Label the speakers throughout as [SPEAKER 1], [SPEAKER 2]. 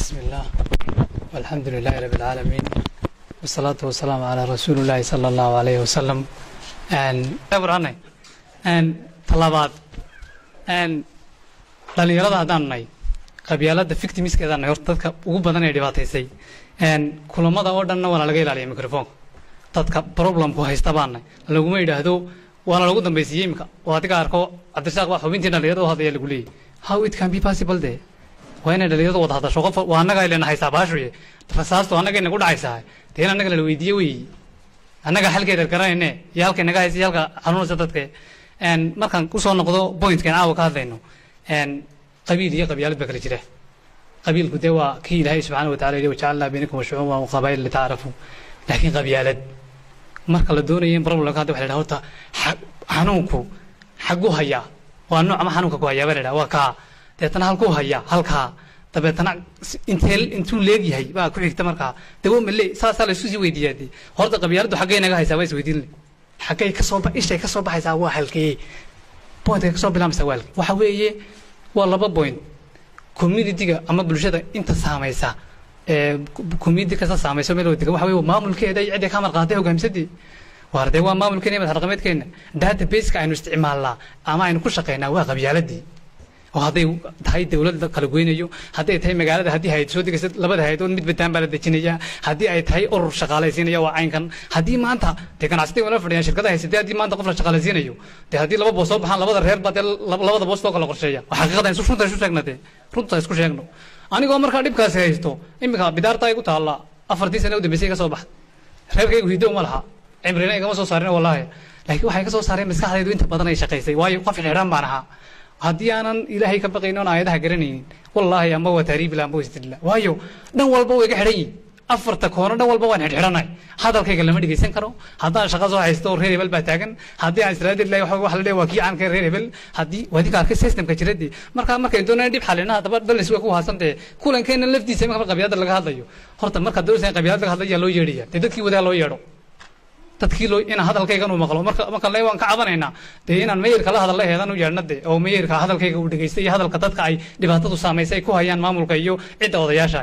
[SPEAKER 1] بسم الله والحمد لله رب العالمين والصلاة والسلام على رسول الله صلى الله عليه وسلم برانay talabaad dhalinyarada haddaan nahay qabyaalada victimiskeeda nahay horta dadka ugu badan ee dhibaataysay kulamada oo dhanna waana laga ilaaliya microfonka dadka problemku haysta baan nahay laguma yidhaahdo waana lagu dambaysiiyey imika oo adiga arko cabdirasaaq baa xubintii dhalinyarada u hadlaya lagu leeyahy how it can be possible de waa inay dhalinyaradu wada hadasho qof waa annaga ilena haysaa baashuye rasaastu annaga inagu dhacaysaa dee in annaga lala weydiiye wey annaga halkeeda garanayne iyo halka inaga haysa iyo halka xanuunaysa dadka markaan kusoo noqdo pointkan caawa ka hadlayno qabiil iyo qabyaalad baa kala jira qabiilku dee waa kii ilaahay subxaana watacala yidhi wajacalnaa baynakum shucuuban waqabaa'il litacaarafu laakiin qabyaalad marka la doonayo in problemka hadda waxa la dhaha horta xanuunku xagu hayaa waa nooc ama xanuunka ku hayaa baa la dhaha waa kaa deetana halkuu hayaa halkaa dabeetana intee intuu leegyahay baa ku xigta markaa dawo male saasaa la isu sii weydiiyaa dee horta qabyaaladdu xaggay naga haysaa waa isweydiin le xaggay kasoo ishay kasoo baxaysaa waa halkee pointkay kasoo bilaamaysaa waa halkee waxa weeye waa laba point communityga ama bulshada inta saamaysa ee community kasta saamayso meel wadiga waxa weeye maamulkeeda iyo cidda ka amar qaaday hogaamsadii waar dee waa maamulkeena iyo madax dhaqameedkeena databaseka aynu isticmaalnaa ama aynu ku shaqaynaa waa qabyaaladii oo hadday tahay dawladda kala goynayo hadday tahay magaalada haddii hayad soo degaysa labada hay-adood mid bataan baa la dejinaya haddii ay tahay urur shaqaalaysiinaya waa caynkan haddii maanta dee ganacsatada wala fadhiyaan shirkadaha haysatay haddii maanta qof la shaqaalaysiinayo dee haddii laba boos soo baxaan labada reer baa dee labada boos loo kala qorsheeya waa xaqiiqada isu runta isu sheegna dee runta isku sheegno anigoo markaa dhibkaasi haysto iminka bidaarta igu taalla afartii sane u dambeysay iga soo baxda reerkaygu hido uma laha cimrina igama soo saarin wallaahi laakiin waxay ka soo saareen maskaxdaydu inta badan ay shaqaysay waayo qof xidhan baan ahaa haddii aanan ilaahay ka baqayn oon aayadaha garanaynin wallaahi amba waa taariibila amba wastidla waayo dhan walba way ga xidhan yihin afarta koono dhan walba waan xidhxidhanay hadalkayga lama dhegeysan karo haddaan shaqa soo haysto reer hebel baa taagan haddii aan israadil lahay waxa la leeyahay waa kii caanka reer hebel haddii wadinka arkay systemka jiradii marka markay doonayaan dhib xalina haddaba balance way ku haasantee kulankeena laftiisa marka qabyaalada laga hadlayo horta marka doonaysa qabyaalada laga hadlayaa loo yeedhaya dee dadkii wadaa loo yeedho dadkii loo inaan hadalkaygan uu maqlo marka marka le waan ka cabanaynaa dee inaan meeyarka la hadalla heedan u yeedhna de oo meeyarka hadalkayga uu dhegaystay iyo hadalka dadka ay dhibaatadu saamaysay ay ku hayaan maamulka iyo cidda odayaasha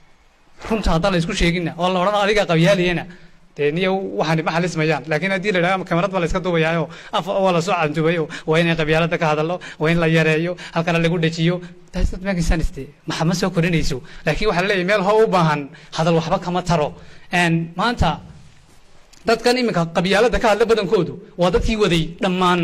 [SPEAKER 1] runta haddaan la isku sheegina oo la odhan adiga qabyaaliyena dee niyo waxaan ma xalismayaan laakiin haddii la idhaha kamarad baa la iska duubayaayo af waa la soo cantubayo waa inay qabyaalada ka hadallo waa in la yareeyo halkana lagu dhejiyo taasdadmakisaniste maxa ma soo korinayso laakiin waxaa la leeyahay meel hoo u baahan hadal waxba kama taro maanta dadkan iminka qabyaalada ka hadla badankoodu waa dadkii waday dhammaan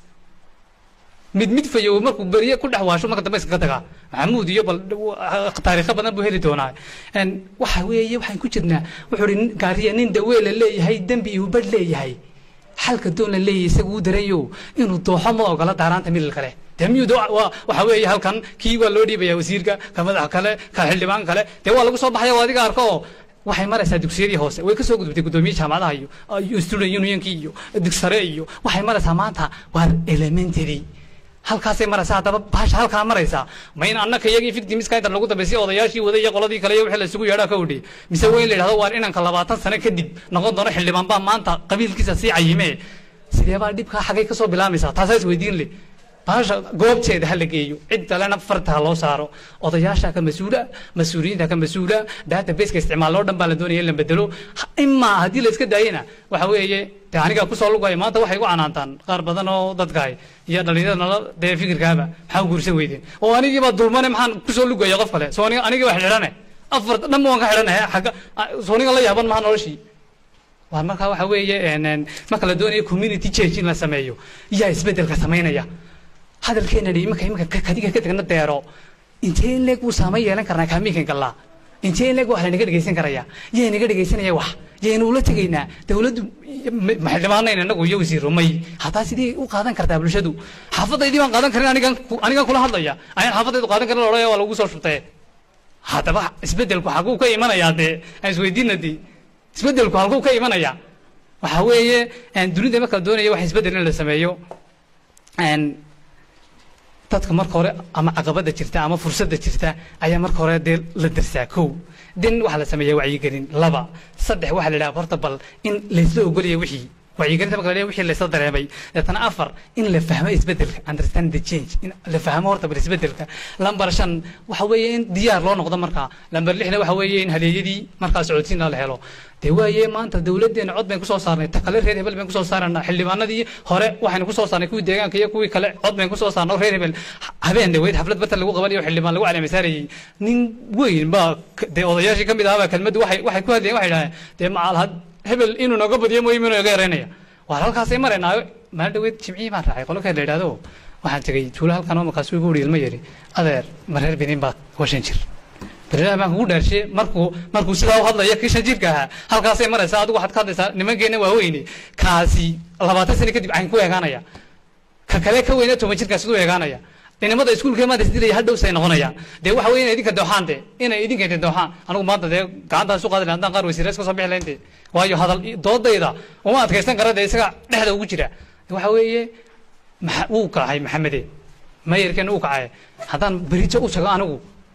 [SPEAKER 1] mid mid fayow markuu beriye ku dhex waasho marka dambe iskaga tagaa maxamuud iyo bal taariikho badan buu heli doonaa waxa weeye waxaan ku jirnaa wuxuu ihi gaariya nin dawee la leeyahay dembi iyo badh leeyahay xalka doon la leeyahay isagu u darayo inuu dooxo ma ogola daaraanta milil kale dee miyuu waxa weeye halkan kii waa loo dhiibaya wasiirka ka madax kale ka xildhibaan kale dee waa lagu soo baxaya oo adiga arko oo waxay maraysaa dugsiyadii hoose way ka soo gudubtay guddoomiye jaamacadaha iyo student unionkii iyo dugsare iyo waxay maraysaa maanta waa elementary halkaasay maraysaa haddaba baasha halkaa maraysaa ma in annaka iyagii victimiska inta lagu dambaysay odayaashii waday iyo qoladii kale iyo wixii la isugu yeedhaa ka odhi mise waa in la yidhahdo waa inanka labaatan sano kadib noqon doono xildhibaan baa maanta qabiilkiisa sii cayimee sidee baa dhibkaa xaggay ka soo bilaamaysaa taasaa is weydiin leh baasha goobteeda ha la geeyo cid kalena farta ha loo saaro odayaasha ka mas-uula mas-uuliyiinta ka mas-uula databaseka isticmaal oo dhan baa la doonaya in la bedelo imaa haddii la iska daayena waxa weeye de aniga kusoo lugaya maanta waxay igu canaantaan qaar badan oo dadkahay iyo dhalinyarada nala dee fikirkaaba maxaa guursan weydeen oo anigiiba dulmane maxaan kusoo lugaya qof kale soo anigii waa xidhane afar dhanba waan ka xidhanahay agga soo aniga la yaaban maha noloshii waa markaa waxa weeye marka la doonayo community change in la sameeyo yaa isbedelka samaynaya hadalkeena dhi iminka iminka kadiga ka tagna deero intee in leeg wuu saamayn yeelan karnaa kaamiinkan gallaa intee in leeg wax lanaga dhegaysan karaya yaa naga dhegaysanaya wax yaynu ula tegaynaa dawladdu maxildhibaanayna inagu iyo wasiiro may hataa sidee u qaadan kartaa bulshadu xaafadaydii baan qaadan karin anigan anigan kula hadlaya ayaan xaafadaydu qaadan karin odhaya waa lagu soo shubtee haddaba isbedelku xaguu ka imanayaa dee aan isweydiina dee isbedelku halkuu ka imanaya waxa weeye dunida marka doonaya wax isbedel in la sameeyo dadka marka hore ama caqabada jirta ama fursadda jirta ayaa marka hore dee la darsaa kow din waxaa la sameeyaa wacyigelin laba saddex waxaa la idhaha horta bal in laysla ogolaya wixii wacyigelinta marka la leeyahay wixii laysla dareemay deetana afar in la fahmo isbedelka understand the change in la fahmo horta bal isbedelka lambar shan waxa weeye in diyaar loo noqdo markaa lambar lixna waxa weeye in haleeyadii markaa socodsiina la helo dee waaye maanta dawladdeena cod bayn kusoo saarnay ta kale reer hebel bayn kusoo saarana xildhibaanadii hore waxaynu kusoo saarnay kuwii deegaanka iyo kuwii kale cod bayn kusoo saarnay oo reer hebel habeen dhaweyd xaflad bartan lagu qabanayo xildhibaan lagu caleemasaarayey nin weyn baa dee odayaashii ka mid ahaabaa kelmaddu waxay waxay ku hadlayeen waxay dhahdeen dee macalhad hebel inuu nooga badiyo mooyim inuu naga yareynaya waar halkaasay maraynaayo maalin dhaweyd jimcihii baan raacay qolo kale la idhahdo waxaan tegey tuulo halkan oo markaasuu igu uri ilma yari adeer ma reer benin baad washan jir berilaha baan kugu dhaarshe markuu markuu sidaa u hadlaya kii shan jirka ahaa halkaasay maraysaa adigu waxaad ka hadlaysaa nimankeena waaweyne kaasi labaatan sano kadib cayn ku eegaanaya ka kale ka weyna toban jirkaas u eegaanaya dhinimada iskuulka maanta isdilaya hadhow say noqonayaan dee waxa weye inay idinka dooxaan de inay idinka idin dooxaan anigu maanta dee gacantaan su qaadi lahaa haddaan qaar wasiirees ka soo bixi lahayn de waayo hadal doodayda uma adkaysan kara dee isaga dhexda ugu jira waxa weeye maxa wuu kacay maxamede mayarkeena uu kacay haddaan berito u tago anigu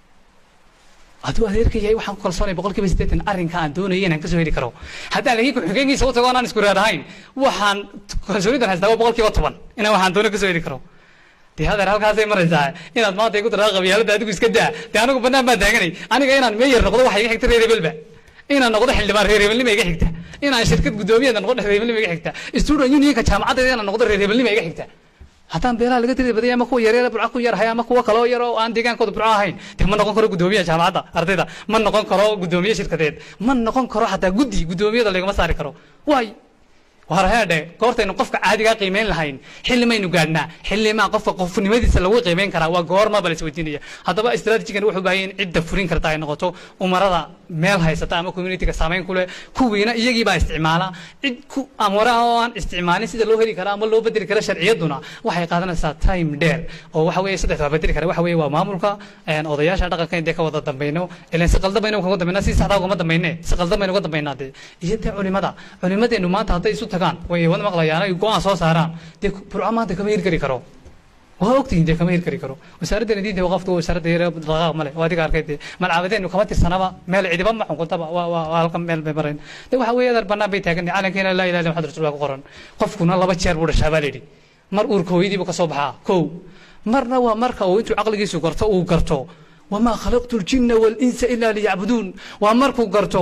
[SPEAKER 1] hadduu adeerka yahay waxaan ku kalsoonay boqol kiiba siddeetan arrinka aan doonayay inaan kasoo heli karo haddaan laakiin ku-xigeenkiisa u tago anaan isku reer ahayn waxaan kalsoonidan haystaa waa boqol kiiba toban inaan waxaan doono kasoo heli karo dee hadeer halkaasay maraysaa inaad maanta igu tiraa qabyaalada adigu iska daa dee anigu bannaan baan taaganay aniga inaan meeyar noqdo waxa iga xigta reer hebelba inaan noqdo xildhibaan reer hebelnima iga xigta inaan shirkad guddoomiyeeda noqdo reer hebelnima iga xigta student unionka jaamacaddeeda inaan noqdo reer hebelnima iga xigta haddaan beelaha laga tiri badaya ama kuwa yaryar burca ku yarhay ama kuwa kaloo yar oo aan deegaankooda burco ahayn dee ma noqon karo guddoomiyaha jaamacadda ardayda ma noqon karo guddoomiye shirkadeed ma noqon karo xataa guddi guddoomiyada lagama saari karo waay war heedhe goortaynu qofka caadigaa qiimeyn lahayn xilli maynu gaadhnaa xillimaa qofka qofnimadiisa lagu qiimeyn karaa waa goorma bala isweydiinaya haddaba istraatijigan wuxuu baahaya in cidda furin karta ay noqoto umarada meel haysata ama communityga saamayn ku leh kuwiina iyagii baa isticmaala cid ku amara oo aan isticmaalin sida loo heli kara ama loo bedeli kara sharciyaduna waxay qaadanaysaa time dheer oo waxa weeye saddex waa bedeli kara waxa weeye waa maamulka odayaasha dhaqanka in dee ka wada dambayno ilan si qaldan baynu kaga dambaynaa si saxdaa ugama dambayne si qaldan baynu uga dambaynaa dee iyo dee culimada culimadeenu maanta hadday isu tagaan way wada maqlayaan ay go-aan soo saaraan dee burco maanta kama hirgeli karo waa ogtihiin dee kama hirgeli karo wasaaraddeena diinta waqaftu waa wasaaradda yare dhaqaaq male waa adiga arkay dee malcaabadeenu kama tirsanaba meel cidiba ma xukuntaba waa waa waa halkan meel bay marayn dee waxa weeye adar bannaan bay taagan calankeena laa ilaha illa maxamed rasuul baa ku qoran qofkuna laba jeer buu dhashaa baa la yidhi mar uurka hooyadii buu ka soo baxaa kow marna waa marka uu intuu caqligiisu garto uu garto wamaa khalaqtu ljinna walinsa ila liyacbuduun waa markuu garto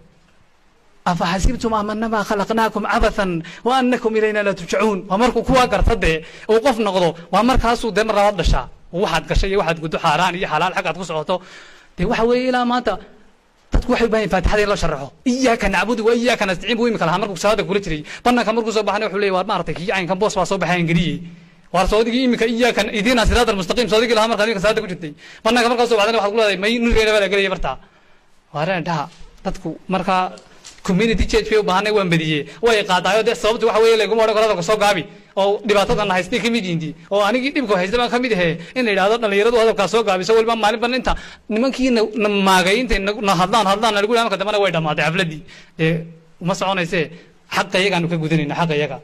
[SPEAKER 1] afaxasibtum amanama khalaqnaakum cabathan wa anakum ilayna la turjacuun waa markuu kuwaa garta dee uu qof noqdo waa markaasuu dee mar labaad dhashaa waxaad gashay iyo waxaad guddo xaaraan iyo xalaal xaggaad ku socoto dee waxa weeye ilaa maanta dadku waxay u baahan faatixada in loo sharaxo iyaaka nacbudu wa iyaaka nastaciin buu imika lahaa markuu salaada kula jiray bannaanka markuu soo baxana wuxuu leeyay waar maaragtay kii caynkan boos baa soo baxay angeliyey waar soodigii imika iyaaka idiina siraat almustaqiim soodigii lahaa markaad imika salaada ku jirtay bannaanka markaa soo baxdana waxaad ku leedahay may nurigeena baa la gelaya bartaa waareen dhaha dadku markaa community church bay u baahanay waan badiyey way qaadaayo dee sababtu waxa weeye laguma odhan karo hadalka soo gaabi oo dhibaatadan haystay ka mid yihiin oo anigii dhibka haysta baan ka mid ahe in la yidhahdo dhallinyaradu hadalkaa soo gaabiso waliba maalin ban inta nimankii na maagay intay na hadlaan hadlaan nalagu yidhahdo marka dambana way dhammaatay xafladdii dee uma soconayse xaqa iyagaanu ka gudanayna xaqa iyaga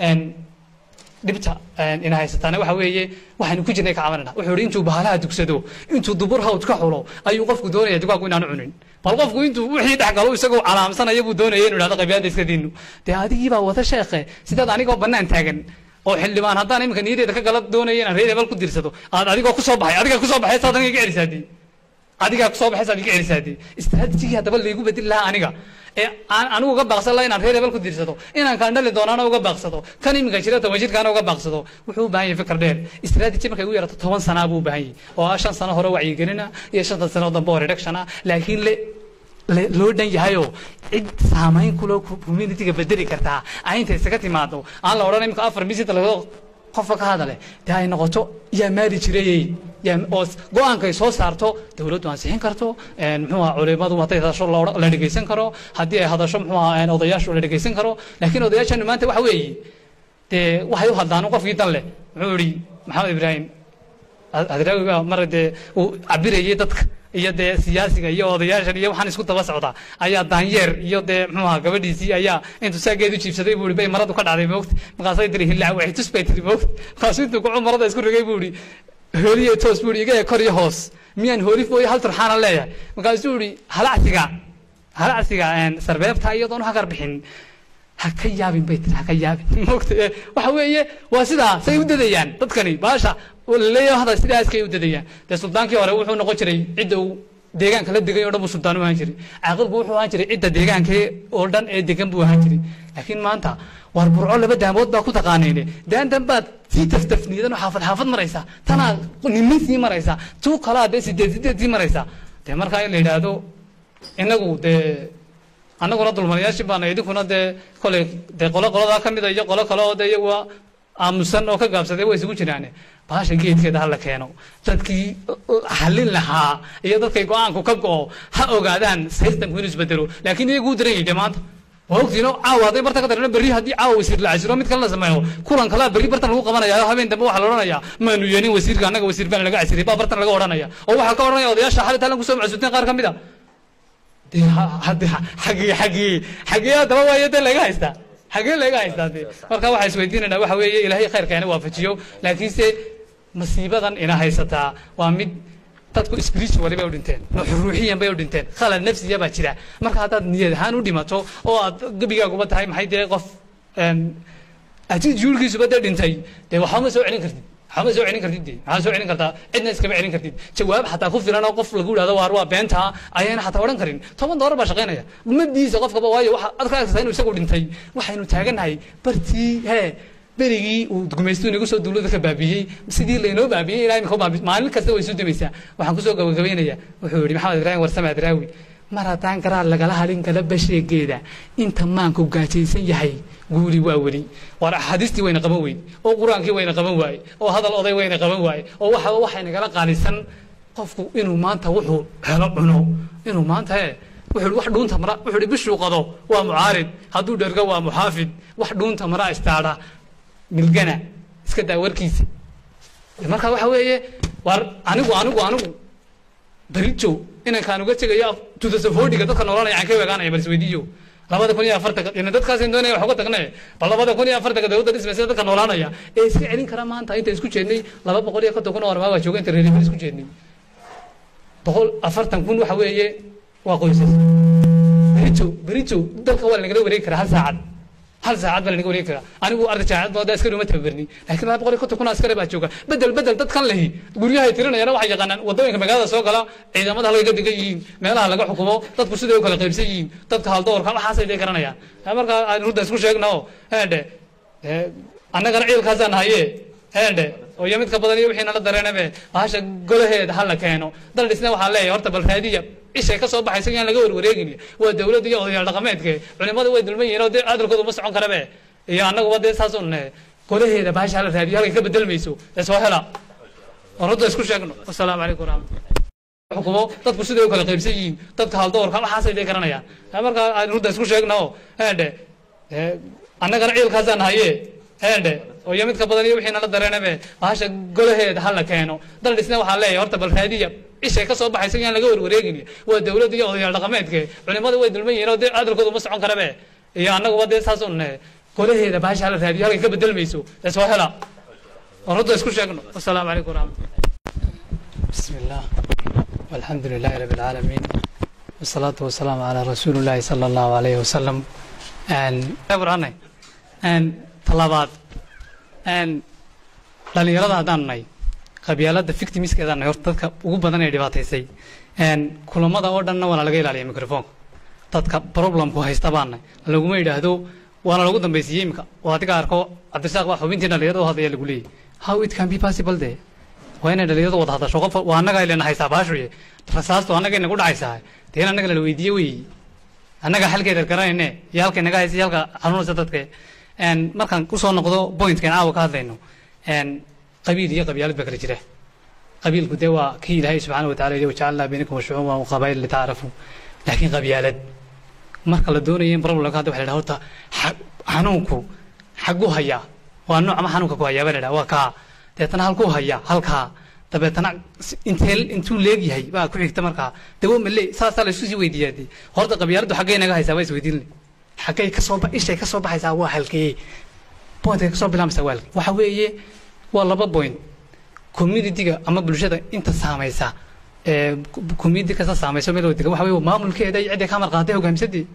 [SPEAKER 1] dhibta ina haysataana waxa weeye waxaynu ku jirnay ka cabanana wuxuu yidhi intuu bahalaha dugsado intuu dubur hawd ka xulo ayuu qofku doonaya dugaagu inaanu cunin bal qofku intuu wixii dhex galo isagoo calaamsanaya buu doonaya inu idhahdo qabyaalada iska diinu dee adigii baa wada sheekhe sidaad anigoo bannaan taagan oo xildhibaan haddaan iminka niyadeeda ka gala doonaya inaan reer hebel ku dirsado aad adigoo kusoo baxay adigaa kusoo baxay saad aniga iga celisaadii adigaa kusoo baxay saad iga celisaadii istaraatijigii haddaba laygu bedeli lahaa aniga ee aan anigu uga baaqsan laha inaan reer hebel ku dirsado inaan kaan dhali doonaana uga baaqsado kan iminka jira toban jirkaana uga baaqsado wuxuu u baahan yahay fikir dheer istaraatiji markay ugu yarato toban sanaa buu u baahan yahay oo ah shan sano hore wacyigelina iyo shantan sano dambe oo reduction ah laakiin le loo dhan yahayoo cid saamayn kuloo communityga bedeli kartaa aynta isaga timaado aan la odhan imika afar misinta laga qofka ka hadale dee ay noqoto yaa maari jirayey oo go-aankay soo saarto dawladdu ansixin karto muxuu aha culimadu hadday hadasho la dhegeysan karo haddii ay hadasho muxuu aha odayaashu la dhegeysan karo laakiin odayaashanu maanta waxa weeye dee waxay u hadlaan qofkii dan leh muxuu yihi maxamed ibraahim hadraawi baa mar dee uu cabirayay dadka iyo dee siyaasiga iyo odayaashan iyo waxaan isku daba socdaa ayaa daanyeer iyo dee muxuu aha gabadhiisii ayaa intuu saageedu jiibsaday buu ihi bay maradu ka dhacday moogta markaasay tiri hillaac waxay tus bay tiri moogta markaasuu intuu kucu marada isku rigay buu ihi hooliye toos buu ihi iga kor iyo hoos miyaan hoolif mooyo hal turxaana leeyahay markaasuu ihi halacsiga halacsiga sarbeebta iyadoon u hagar bixin ha ka yaabin bay tiri ha ka yaabin moogta waxa weeye waa sidaa say u dadayaan dadkani baasha laleeyahay hada sidaa iskay u dadayaan dee suldaankii hore wuxuu noqon jiray cidda uu deegaanka la degay oo dhan buu suldaan u ahaan jiray caaqilku wuxuu ahaan jiray cidda deegaanka oo dhan ee degan buu ahaan jiray laakiin maanta waar burco laba daamood baa ku taqaanayne daantan baad sii taftafniidan oo xaafad xaafad maraysaa tanaa nimin sii maraysaa tuu kalaa dee sideed sideed sii maraysaa dee markaa in la yidhaahdo inagu dee annaguna dulmanayaashii baana idinkuna dee kolay dee qolo qoladaa ka mida iyo qolo kale oo dee iyaguwa aamusan oo ka gaabsaday way isugu jiraane baasha geedkeeda hala keeno dadkii hallin lahaa iyo dadkay go-aanku ka go-o ha ogaadaan systemku inuu isbedelo laakiin iyagu u daran yahay dee maanta waa ogtiino caawa hadday barta ka darano berri haddii caawa wasiir la casiro mid kale la sameeyo kulan kalaa berri bartan lagu qabanaya habeen dambe waxaa la odhanayaa maanu yeelin wasiirka annaga wasiir baan laga casiriyay baa bartan laga odhanaya oo waxaa ka odhanaya odayaasha xalit halan kusoo macsuuteen qaar ka mid a dee hadde xagii xagii xagii haddaba waayo dee laga haystaa xagee laga haystaa dee marka waxaa isweydiinaynaa waxa weeye ilaahay khayrkeena waafajiyo laakiinse masiibadan ina haysataa waa mid dadku spiritually bay u dhinteen ruuxiyan bay u dhinteen khalad nafsiya baa jira marka haddaad niyad ahaan u dhimato oo aad gebigaaguba tahay maxay dee qof attitudekiisuba dee dhintay dee waxba ma soo celin kartid waxba ma soo celin kartid dee maxaa soo celin kartaa cidna iskama celin kartid jawaab xataa ku filan oo qof lagu yidhahdo waar waa beentaa ayayna xataa odhan karin toban doolar baa shaqaynaya umadiisa qofkaba waayo waxa aad ka arkaysaa inuu isagu dhintay waxaynu taagannahay bartii hee berigii uu gumaystu inagu soo duulada ka baabiyey sidii laynoo baabiyey ilaa imika baabi maalin kasta way soo dumaysaa waxaan kusoo gabagabaynayaa wuxuu yidhi maxamed ibraahim warsame adraawi mar haddaan garaad lagala halin kala basheegeeda inta maanku gaajaysan yahay guuli waa weli waar axaadiistii wayna qaban weyde oo qur-aankii wayna qaban waaye oo hadal oday wayna qaban waaye oo waxaba waxaynagala qaalisan qofku inuu maanta wuxuu helo cuno inuu maanta he wuxuu wax dhuunta mara wuxuu hi bishuu qado waa mucaarid hadduu dhergo waa muxaafid wax dhuunta mara istaadha milgana iska daa warkiisa marka waxa weeye waar anigu anigu anigu berijo inankaan uga tegayo tudasafodiga dadka noolanaya aan ka weegaanaya bal isweydiiyo labada kun iyo afartanka ina dadkaasaan doonaya wax uga tagne bal labada kun iyo afartanka dowladda dhismaysa dadka noolaanaya ee iska celin kara maanta inta isku jeednay laba boqol iyo konton kun oo armaa waa jooga inta reeribin isku jeednay boqol afartan kun waxa weeye waa qoysas berijo berijo dalka waa lanagala wareegi karaa hal saacad hal saacad baa lanaga wareegi karaa anigu arday jaamacad baa askari uma tababarni laakiin laba boqol iyo konton kun askari baa jooga bedel bedel dadkan lehi guryahay tirinayana waxay yaqaanaan wadooyinka magaalada soo gala ciidamada halkay ka degan yihiin meelaha laga xukumo dadku siday u kala qaybsan yihiin dadka haldoorka waxaasay day garanayaan markaa aan rudda isku sheegna oo heedhe annagana ciilkaasaan haye heedhe oo iyo midka badan iyo wixii nala dareenabe bahasha golaheeda ha la keeno dal dhisna waxaa leeyahay horta bal raadiya ishay ka soo baxaysa yaan laga warwareegin waa dawladda iyo odayaal dhaqameedke culimada way dulman yihiin oo dee hadalkooda uma socon karabe iyo annaguba dee saas un golaheeda bahasha hala raadiyo halkay ka bedelmayso ee soo hela oo rudda isku sheegno wasalaamu calaykum waraxmatullah xukumo dadku siday u kala qaybsan yihiin dadka haldoorka waxaasay day garanayaan markaa aan rudda isku sheegna oo heedhe annagana ciilkaasaan haye heedhe oo iyo midka badan iyo wixii nala dareenabe bahasha golaheeda ha la keeno dal dhisna waxaa leeyahay horta bal raadiya ishay ka soo baxaysa yaan laga warwareegin waa dawladda iyo odayaal dhaqameedke culimada way dulman yihiin oo dee hadalkooda uma socon karabe iyo annaguba dee saas un golaheeda bahasha hala raadiyo halkay ka bedelmayso ee soo hela oo rudda isku sheegno wasalaamu calaykum waraxmatullah bismi illah walxamdu lilahi rabi alcaalamiin wasalaatu wasalaamu calaa rasuuli llahi sala allahu alayhi wasalam burhanay talabaad dhalinyarada haddaan nahay qabyaalada victimiskeedaan nahay horta dadka ugu badan ee dhibaataysay kulamada oo dhanna waana laga ilaaliya microfonka dadka problemku haysta baan nahay laguma yidhaahdo waana lagu dambaysiiyey imika oo adiga arko cabdirasaaq baa xubintii dhalinyarada u hadlaya lagu leeyay how it can be possible de waa inay dhalinyaradu wada hadasho qof waa annaga ilena haysaa baashuye rasaastu annaga inagu dhacaysaa dee in annaga lala weydiiye wey annaga xalkeeda garanayne iyo halka inaga haysa iyo halka xanuunaysa dadka markaan kusoo noqdo pointkan caawa ka hadlayno qabiil iyo qabyaalad baa kala jira qabiilku dee waa kii ilaahay subxaana wa tacala yidhi wajacalnaa baynakum shucuuban wa qabaa'il litaarafu laakiin qabyaalad marka la doonayo in problemka hadda waxa la dhaha horta xanuunku xagu hayaa waa nooc ama xanuunka ku hayaa baa la dhaha waa kaa deetana halkuu hayaa halkaa dabeetana intee intuu leegyahay baa ku xigta markaa dawo male saasaa la isku sii weydiiyaa dee horta qabyaaladdu xaggay naga haysaa waa isweydiin xaggay kasoo ishay kasoo baxaysaa waa halkee pointkay kasoo bilaabmaysaa waa halkee waxa weeye waa laba point communityga ama bulshada inta saamaysa ee community kasta saamayso meel wada degan waxa weeye maamulkeeda iyo cidday ka marqaatay hogaamsadii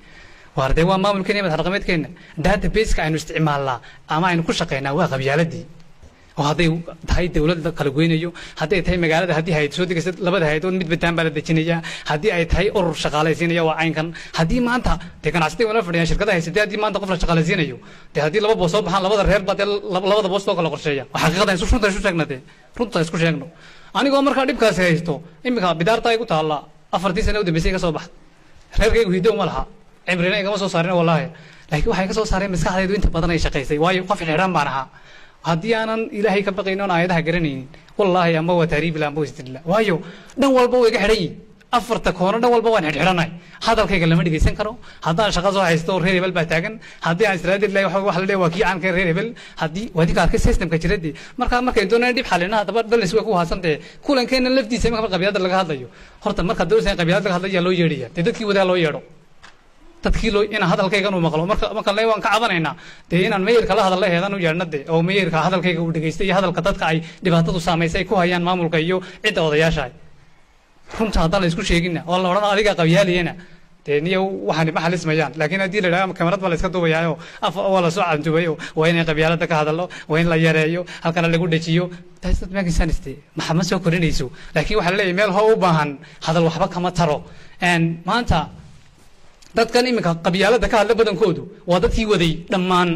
[SPEAKER 1] waar dee waa maamulkeena iyo madax dhaqameedkeena databaseka aynu isticmaalnaa ama aynu ku shaqaynaa waa qabyaaladii oo hadday tahay dowladda kala goynayo hadday tahay magaalada haddii hay soo degaysa labada hay-adood mid bataan baa la dejinayaa haddii ay tahay urur shaqaalaysiinaya waa caynkan haddii maanta dee ganacsatada wala fadhiyaan shirkadaha haysatay haddii maanta qof la shaqaalaysiinayo dee haddii laba boos soo baxaan labada reer baa dee labada boos loo kala qorsheeya waa xaqiiqada isu runta isu sheegna dee runta isku sheegno anigoo markaa dhibkaasi haysto iminka bidaarta ay ku taalla afartii sane u dambeysay ka soo baxda reerkaygu hiddo uma laha cimrina igama soo saarin wallaahi laakiin waxay ka soo saareen maskaxdaydu inta badan ay shaqaysay waayo qof xidhan baan ahaa haddii aanan ilaahay ka baqaynin oon aayadaha garanaynin wallaahi amba waa taariibila amba istidla waayo dhan walba way iga xidhan yihin afarta koono dhan walba waan xidhxidhanay hadalkayga lama dhegeysan karo haddaan shaqa soo haysto reer hebel baa taagan haddii aan israadil lahay wax la leeyahay waa kii caanka reer hebel haddii wadinka arkay systemka jiradii markaa markay doonayaan dhib xalina haddaba dhalis way ku haasantee kulankeena laftiisa marka qabyaalada laga hadlayo horta marka doonaysa qabyaalada laga hadlayo yaa loo yeedhaya dee dadkii wadaa loo yeedho dadkii loo inaan hadalkaygan uu maqlo marka marka le waan ka cabanaynaa dee inaan meeyarka la hadalla heedan u yeedhna de oo meeyarka hadalkayga uu dhegaystay iyo hadalka dadka ay dhibaatadu saamaysay ay ku hayaan maamulka iyo cidda odayaasha runta haddaan la isku sheegina oo la odhan adiga qabyaaliyana dee niyo waxaani ma xalismayaan laakiin haddii la idhaha kamarad baa la iska duubayaayo af waa la soo cantubayo waa inay qabyaalada ka hadallo waa in la yareeyo halkana lagu dhajiyo taas dad meegisaniste maxa ma soo korinayso laakiin waxaa la leeyahay meel hoo u baahan hadal waxba kama taro maanta dadkan iminka qabyaalada ka hadla badankoodu waa dadkii waday dhammaan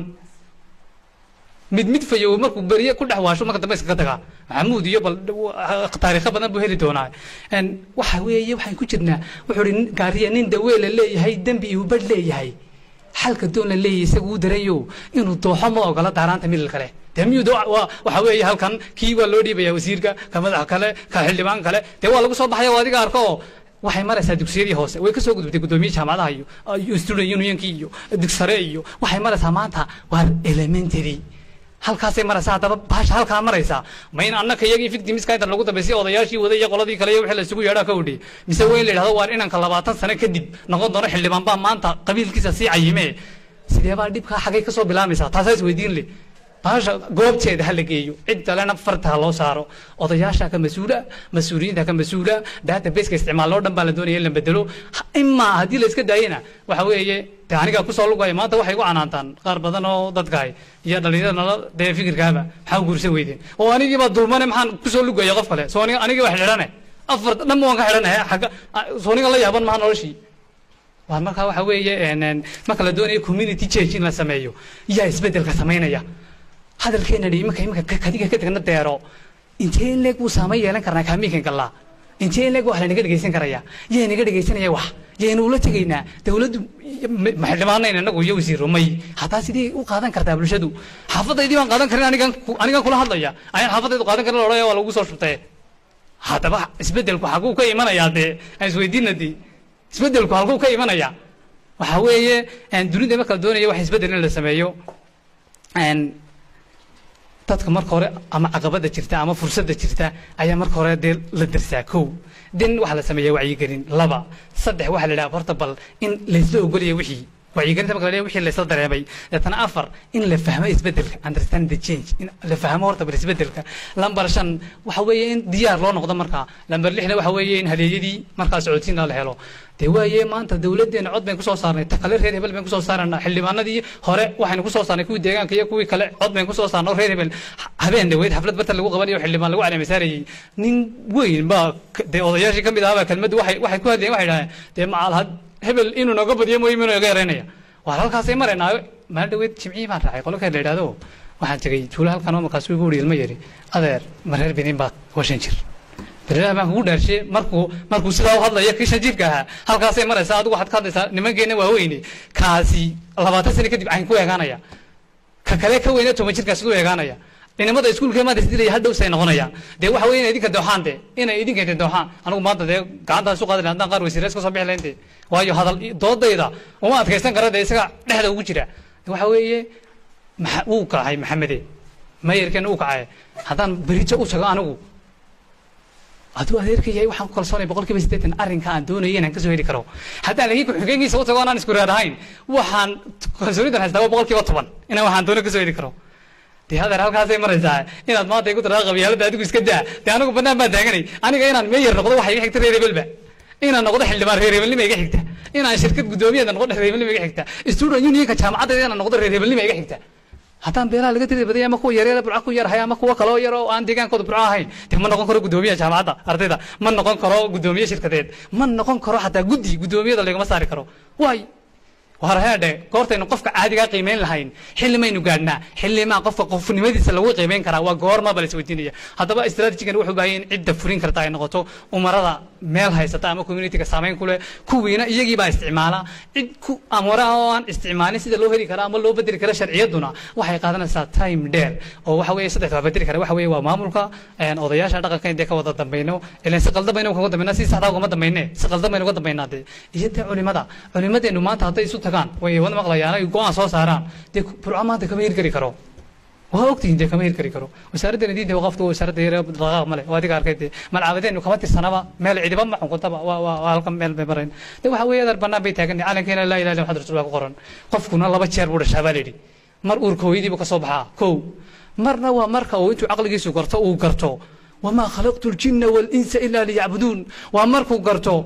[SPEAKER 1] mid mid fayow markuu beriye ku dhex waasho marka dambe iskaga tagaa maxamuud iyo bal taariikho badan buu heli doonaa waxa weeye waxaan ku jirnaa wuxuu ihi gaariya nin daweela leeyahay dembi iyo badh leeyahay xalka doon la leeyahay isagu u darayo inuu dooxo ma ogola daaraanta milal kale dee miyuu waxa weeye halkan kii waa loo dhiibaya wasiirka ka madax kale ka xildhibaan kale dee waa lagu soo baxaya oo adiga arko oo waxay maraysaa dugsiyadii hoose way ka soo gudubtay guddoomiye jaamacadaha iyo student unionkii iyo dugsare iyo waxay maraysaa maanta waa elementary halkaasay maraysaa haddaba baasha halkaa maraysaa ma in annaka iyagii victimiska inta lagu dambaysay odayaashii waday iyo qoladii kale iyo wixii la isugu yeedhaa ka odhi mise waa in la yidhahdo waar inanka labaatan sano kadib noqon doono xildhibaan baa maanta qabiilkiisa sii cayimee sidee baa dhibkaa xagay ka soo bilaamaysaa taasaa is weydiin leh baasha goobteeda ha la geeyo cid kalena farta ha loo saaro odayaasha ka mas-uula mas-uuliyiinta ka mas-uula databaseka isticmaaloo dhan baa la doonaya in la bedelo imaa haddii la iska daayena waxa weeye de anigaa kusoo lugaya maanta waxay gu canaantaan qaar badan oo dadkahay iyo dhalinyarada nala dee fikirkaaba maxaa guursan weydeen oo anigiibaa dulmane maxaan kusoo lugaya qof kale soo anigii waa xidhane afar dhanba waan ka xidhanahay agga sooniga la yaaban maha noloshii waa markaa waxa weeye marka la doonayo community change in la sameeyo yaa isbedelka samaynaya hadalkeena dhi iminka iminka kadiga ka tagna deero intee in leeg buu saamayn yeelan karnaa kaamiinkan gallaa intee in leeg wax lanaga dhegaysan karaya yaa naga dhegaysanaya wax yaynu ula tegaynaa dawladdu ma xildhibaanayna inagu iyo wasiiro may hataa sidee u qaadan kartaa bulshadu xaafadaydii baan qaadan karin anigan anigan kula hadlaya ayaan xaafadaydu qaadan karin odhaya waa lagu soo shubtee haddaba isbeddelku xaguu ka imanayaa dee aan isweydiina dee isbeddelku halkuu ka imanaya waxa weeye dunida marka la doonaya wax isbeddel in la sameeyo dadka marka hore ama caqabada jirta ama fursadda jirta ayaa marka hore dee la dirsaa kow din waxaa la sameeyaa wacyigelin laba saddex waxaa la idhaha horta bal in laysla ogolaya wixii wacyigelinta marka la leeyahay wixii laysla dareemay deetana afar in la fahmo isbeddelka understand the change in la fahmo horta bal isbeddelka lambar shan waxa weeye in diyaar loo noqdo markaa lambar lixna waxa weeye in haleeyadii markaa socodsiina la helo dee waaye maanta dawladdeena cod bayn kusoo saarnay ta kale reer hebel bayn kusoo saarana xildhibaanadii hore waxaynu kusoo saarnay kuwii deegaanka iyo kuwii kale cod bayn kusoo saarnay oo reer hebel habeen dhaweyd xaflad barta lagu qabanayo xildhibaan lagu caleemasaarayey nin weyn baa dee odayaashii ka mid ahaaba kelmaddu waxay waxay ku hadlayeen waxay dhahdeen dee macal hebel inuu nooga badiyo mooy inuu naga yareynaya waa halkaasay maraynaa maalin dhaweyd jimcihii baan raacay qolo kale la yidhahdo waxaan tegey tuulo halkan oo markaas igu wuri ilma yari adeer ma reer benin baa washan jir berilaha baan kugu dhaarshe markuu markuu sidaa u hadlaya kii shan jirka ahaa halkaasay maraysaa adigu waxaad ka hadlaysaa nimankeena waaweyne kaasi labaatan sano kadib ayn ku eegaanaya ka kale ka weyna toban jirkaas u eegaanaya dhinimada iskuulka maanta isdilaya hal dhowsay noqonayaan dee waxa weye inay idinka dooxaan de inay idinka inta dooxaan anigu maanta dee gacantaan isu qaadin haddaan qaar wasiirees ka soo bixi lahayn de waayo hadal doodayda uma adkaysan kara dee isaga dhexda ugu jira waxa weeye maxa wuu kacay maxamede mayarkeena uu kacay haddaan berijo u tago anigu aduu adeerka yahay waxaan ku kalsoonay boqol kiiba siddeetan arrinka aan doonaya inaan kasoo heli karo haddaan laakiin ku-xigeenkiisa u tago anaan isku raad ahayn waxaan kalsoonidan haystaa waa boqol kiiba toban inaan waxaan doono kasoo heli karo dee hadeer halkaasay maraysaa inaad maanta igu tiraa qabyaalada adigu iska daa dee anigu bannaan baan taaganay aniga inaan meeyar noqdo waxa iga xigta reer hebelba inaan noqdo xildhibaan reer hebelnima iga xigta inaan shirkad guddoomiyeeda noqdo reebelnima iga xigta student unionka jaamacaddeeda inaan noqdo reebelnima iga xigta haddaan beelaha laga tiri badaya ama kuwa yaryara burca ku yarhay ama kuwa kaloo yar oo aan deegaankooda burco ahayn dee ma noqon karo guddoomiyaha jaamacadda ardayda ma noqon karo guddoomiye shirkadeed ma noqon karo xataa guddi guddoomiyada lagama saari karo waay warheedhe goortaynu qofka caadigaa qiimeyn lahayn xilli maynu gaadhnaa xillimaa qofka qofnimadiisa lagu qiimeyn karaa waa goorma ba la isweydiinaya haddaba strategigan wuxuu baahaya in cidda furin karta ay noqoto umarada meel haysata ama communityga saameyn ku leh kuwiina iyagii baa isticmaala cid ku amara oo aan isticmaalin sida loo heli kara ama loo bedeli kara sharciyaduna waxay qaadanaysaa time dheer oo waxa weeye saddex waa bedeli kara waxa weeye waa maamulka odayaasha dhaqanka intee ka wada dambayno ilan si qaldan baynu uga dambayna si saxdaa ugama dambayne si qaldan baynu uga dambaynaa dee iyo dee culimada culimadeenu maanta hadday isu tagaan way wada maqlayaan ay go-aan soo saaraan dee burco maanta kama heli kari karo waa ogtihiin dee kama heli kari karo wasaaraddeena diinta waqafka wasaaradda yare dhaqaaq male waa adiga arkay dee malcaabadeenu kama tirsanaba meel cidiba ma xukuntaba waa waa waa halkan meel bay marayn de waxa weeye adar bannaan bay taagan calankeena laa ilaha illa maxamed rasuulullah ku qoran qofkuna laba jeer buu dhashaa baa la yidhi mar uurka hooyadiibu ka soo baxaa kow marna waa marka uu intuu caqligiisu garto uu garto wamaa khalaqtu ljinna walinsa ila liyacbuduun waa markuu garto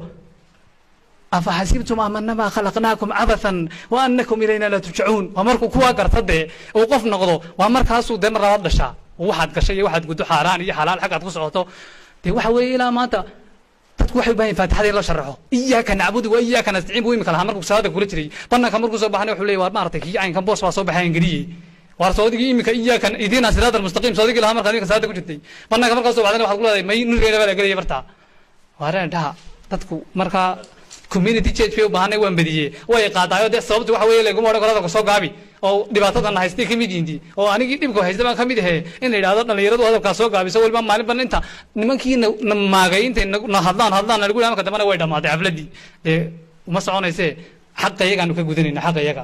[SPEAKER 1] afaxasibtum amanama khalaqnaakum cabathan wa anakum ilayna laa turjacuun waa markuu kuwaa garta dee uu qof noqdo waa markaasuu dee mar labaad dhashaa waxaad gashay iyo waxaad guddo xaaraan iyo xalaal xaggaad ku socoto dee waxa weeye ilaa maanta dadku waxay u baahan yihin faatixada in loo sharaxo iyaaka nacbudu wa iyaaka nastaciin buu imika lahaa markuu salaada kula jiray bananka markuu soo baxnay wuxuu leeyahy waa maaragtay kii caynkan boos baa soo baxayan geliyey waar soodigii imika iyaaka idiina siraat almustaqiim soodigii lahaa markaad imika salaada ku jirtay bananka markaa soo baxdayna waxaad ku leedahay may nurgeena baa la gelaya bartaa waareen dhaha dadku markaa community church bay u baahanay waan badiyey way qaadaayo dee sababtu waxa weeye laguma odhan karo hadalka soo gaabi oo dhibaatadan haystay ka mid yihiin oo anigii dhibka haysta baan ka mid ahe in la yidhahdo dhalinyaradu hadalkaa soo gaabiso waliba maalinba inta nimankii na maagay intay na hadlaan hadlaan nagu marka dambena way dhammaatay xafladdii dee uma soconayse xaqa iyagaanu ka gudanayna xaqa iyaga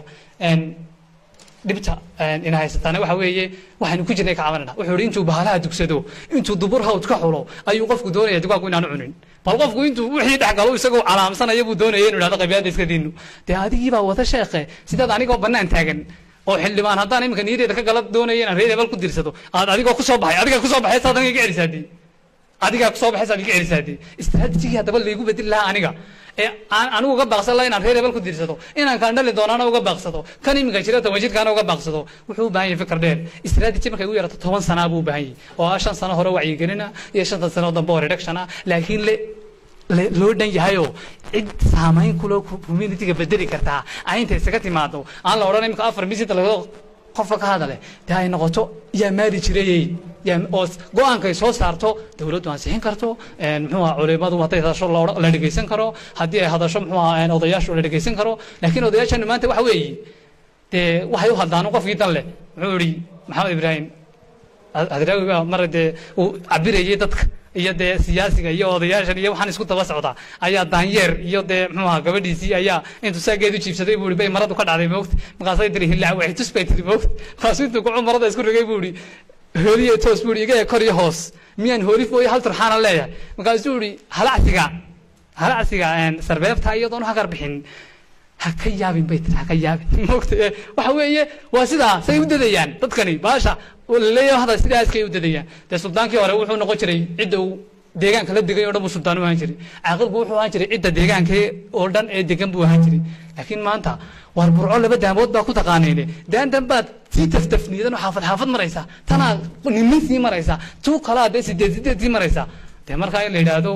[SPEAKER 1] dhibta ina haysataana waxa weeye waxaynu ku jirnay ka cabanayna wuxuu ihi intuu bahalaha dugsado intuu dubur hawd ka xulo ayuu qofku doonaya dugaanku inaanu cunin bal qofku intuu wixii dhex galo isagoo calaamsanaya buu doonaya inu idhahdo qabyaalada iska diinu dee adigii baa wada sheekhe sidaad anigoo bannaan taagan oo xildhibaan haddaan iminka niyadeeda ka gala doonaya inaan reer hebel ku dirsado aad adigoo kusoo baxay adigaa kusoo baxay saad aniga iga celisaadii adigaa kusoo baxay saad iga celisaadii istaraatijigii haddaba laygu bedeli lahaa aniga ee aan anigu uga baaqsan laha inaan reer hebel ku dirsado inaan kaan dhali doonaana uga baaqsado kan iminka jira toban jirkaana uga baaqsado wuxuu u baahan yahay fikir dheer istaraatiji markay ugu yarato toban sanaa buu u baahan yahay oo ah shan sano hore wacyigelina iyo shantan sano dambe oo reduction ah laakiin le loo dhan yahayoo cid saamayn kuloo communityga bedeli kartaa aynta isaga timaado aan la odhan imika afar misinta laga qofka ka hadale dee ay noqoto yaa maali jirayey yaa oo go-aankay soo saarto dawladdu ansixin karto muxuu aha culimadu hadday hadasho la dhegeysan karo haddii ay hadasho muxuu aha odayaashu la dhegeysan karo laakiin odayaashanu maanta waxa weeye dee waxay u hadlaan qofkii dan leh muxuu ihi maxamed ibraahim hadraawi baa mar dee uu cabirayay dadka iyo dee siyaasiga iyo odayaashan iyo waxaan isku daba socdaa ayaa daanyeer iyo dee muxuu aha gabadhiisii ayaa intuu saageedu jiibsaday buu ihi bay maradu ka dhacday moogta markaasay tiri hillaac waxay tus bay tiri moogta markaasuu intuu kucu marada isku rigay buu ihi hooliye toos buu ihi iga kor iyo hoos miyaan hoolif mooye hal turxaana leeyahay markaasuu ihi halacsiga halacsiga sarbeebta iyadoon u hagar bixin ha ka yaabin bay tiri ha ka yaabin moogta waxa weeye waa sidaa say u dadayaan dadkani baasha laleeyahay hadda sidaa iskay u dadayaan dee suldaankii hore wuxuu noqon jiray cidda uu deegaanka la degay oo dhan buu suldaan u ahaan jiray caaqilku wuxuu ahaan jiray cidda deegaanka oo dhan ee degan buu ahaan jiray laakiin maanta waar burco laba daamood baa ku taqaanayne daandan baad sii taftafniidan oo xaafad xaafad maraysaa tanaa nimin sii maraysaa tuu kalaa dee sideed sideed sii maraysaa dee markaa in la yidhaahdo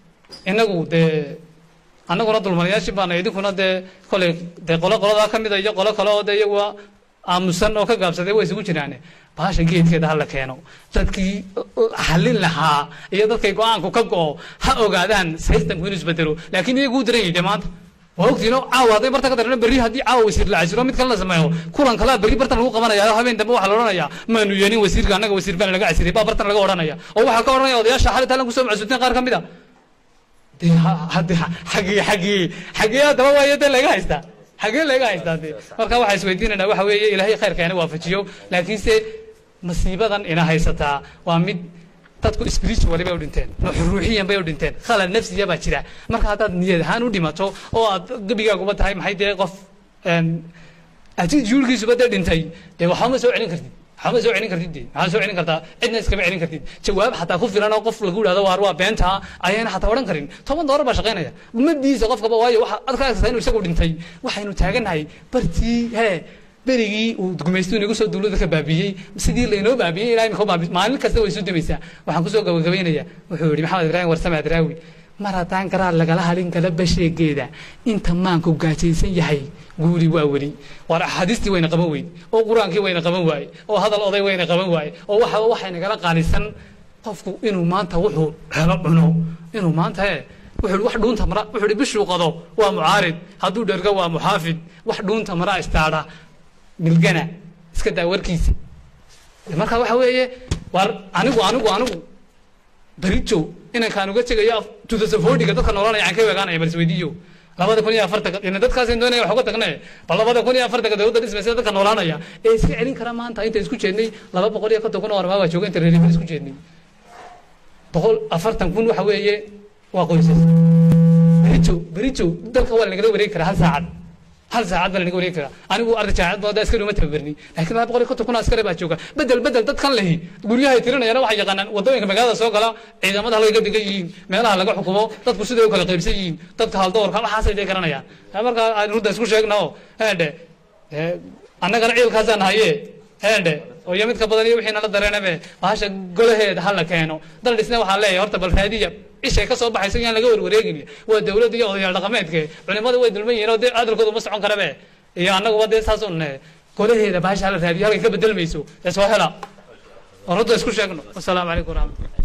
[SPEAKER 1] inagu dee annaguna dulmanayaashii baana idinkuna dee koley dee qolo qoladaa ka mida iyo qolo kale oo dee iyaguwa aamusan oo ka gaabsaday way isugu jiraane baasha geedkeeda hala keeno dadkii xallin lahaa iyo dadkay go-aanku ka go-o ha ogaadaan systemku inuu isbedelo laakiin iyagu u daran yidhi maanta waa ogtiino caawa hadday barta ka darano berri haddii caawa wasiir la casiro mid kale la sameeyo kulan kalaa berri bartan lagu qabanaya habeen dambe waxaa la odhanayaa maanu yeelin wasiirka annaga wasiir baan laga casiray baa bartan laga odhanaya oo waxaa ka odhanaya odayaasha xali taalan kusoo macsuuteen qaar ka mid a xagii xagii xagii haddaba waayo dee laga haystaa xagee laga haystaa dee marka waxaa isweydiinayna waxa weeye ilaahay khayrka ina waafajiyo laakiinse masiibadan ina haysataa waa mid dadku spiritually bay u dhinteen ruuxiyan bay u dhinteen khalal nafsiya baa jira marka haddaad niyad ahaan u dhimato oo aad gebigaaguba tahay maxay dee qof attitudekiisuba dee dhintay dee waxba ma soo celin kartid waxba soo celin kartid dee maxaa soo celin kartaa cidna iskama celin kartid jawaab xataa ku filan oo qof lagu yidhahdo waar waa beenta ayayna xataa odhan karin toban doolar baa shaqaynaya umadiisa qofkaba waayo waxa aad ka agsata inuu isagu dhintay waxaynu taagannahay bartii hee berigii uu gumaystu inagu soo duulada ka baabiyey sidii laynoo baabiyey ilaa imika baabi maalin kasta way isu damaysaa waxaan kusoo gabagabaynayaa wuxuu yidhi maxamed ibraahim warsame adraawi mar haddaan garaad lagala halin kala basheegeeda inta maanku gaajaysan yahay guuri waa weli waar axaadiistii wayna qaban weyd oo qur-aankii wayna qaban waaye oo hadal oday wayna qaban waaye oo waxaba waxay nagala qaalisan qofku inuu maanta wuxuu helo cuno inuu maanta he wuxuu wax dhuunta mara wuxuu bishuu qado waa mucaarid hadduu dhergo waa muxaafid wax dhuunta mara istaadha milgana iska daa warkiisa marka waxa weeye war anigu anigu anigu berijo inankaan uga tegayo tudasafodiga dadka noolanaya aan ka weegaanaya bal isweydiiyo labada kun iyo afartanka ina dadkaasaan doonaya wax uga tagne bal labada kun iyo afartanka dowladda dhismaysa dadka noolaanaya ee iska celin kara maanta inta isku jeednay laba boqol iyo konton kun oo armaa baa jooga inta reerifil isku jeednay boqol afartan kun waxa weeye waa qoysas berijo berijo dalka waa lanagala wareegi karaa hal saacad hal saacad baa lanaga wareegi karaa anigu arday jaamacad booda askari uma tababarni laakiin laba boqol iyo konton kun askari baa jooga bedel bedel dadkan lehi guryahay tirinayana waxay yaqaanaan wadooyinka magaalada soo gala ciidamada halkay ka degan yihiin meelaha laga xukumo dadku siday u kala qaybsan yihiin dadka haldoorka waxaasay dee garanayaan marka aan rudda isku sheegna oo heedhe annagana ciilkaasaan haye heedhe oo iyo midka badan iyo wixii nala dareenabe bahasha golaheeda ha la keeno dal dhisne waxaa leeyahay horta bal raadiya ishay ka soo baxaysa yaan laga warwareegin waa dawladda iyo odayaal dhaqameedke culimada way dulman yihiin oo dee hadalkooda ma socon karabe iyo annaguba dee saas un golaheeda bahasha hala raadiyo halkay ka bedelmayso ee soo hela oo rudda isku sheegno wasalaamu calaykum waraxmatullah